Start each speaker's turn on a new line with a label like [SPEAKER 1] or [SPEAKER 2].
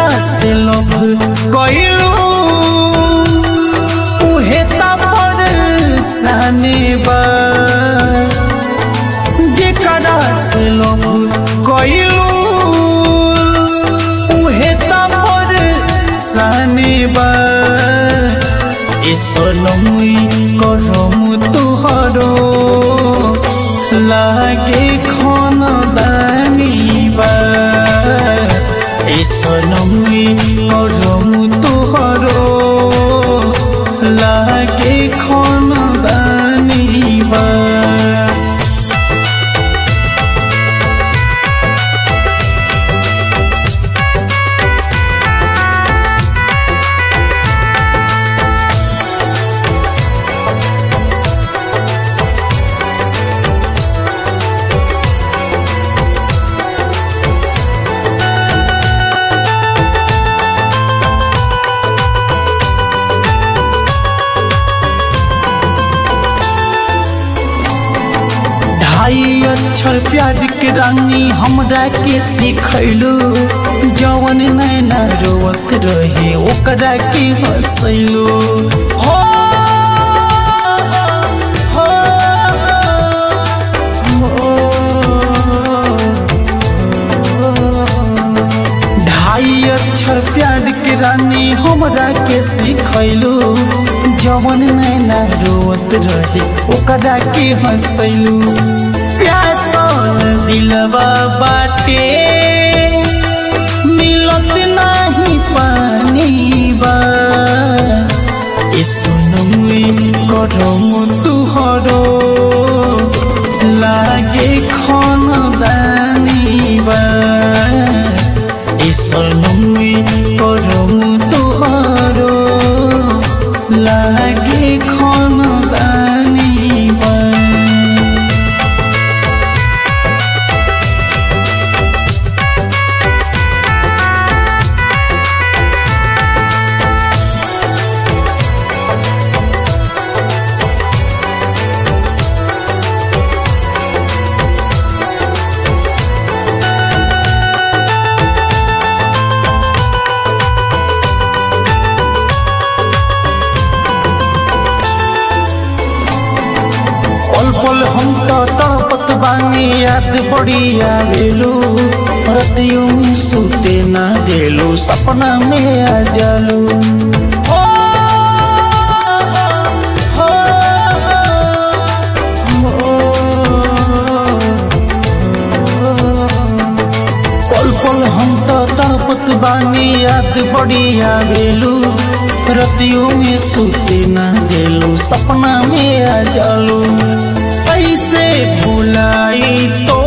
[SPEAKER 1] से लोभ कइलू उहे त परेशानी बा जेकरा से लोभ कइलू उहे त परेशानी बा ए सोनमुई करम तुहरो लागे खन दानी बा ए सोनमुई करम तुहरो लागे खन दानी बा ढाई अक्षर प्यार के रानी हमरा के सिखैलू जवन नैना रोवत रहे ओकरा के हंसैलू हो हो, हो। ढाई अक्षर प्यार के रानी हमरा के सिखैलू जवन नैना रोवत रहे ओकरा के हंसैलू प्यासल दिलवा बाटे मिलत नाही पानी बा ए सुनमुई करम तुहरो लागे खन दानी बा ए सुनमुई करम तुहरो लागे खन दानी बा पल पल हम तो तड़पत बानी याद बड़ी आवेलू रतियों में सूते ना गेलू सपना में आ जालू हो, हो, हो। पल पल हम तो तड़पत बानी याद बड़ी आवेलू रतियों में सूते ना गेलू सपना में आ जालू ऐसे भुलाई तो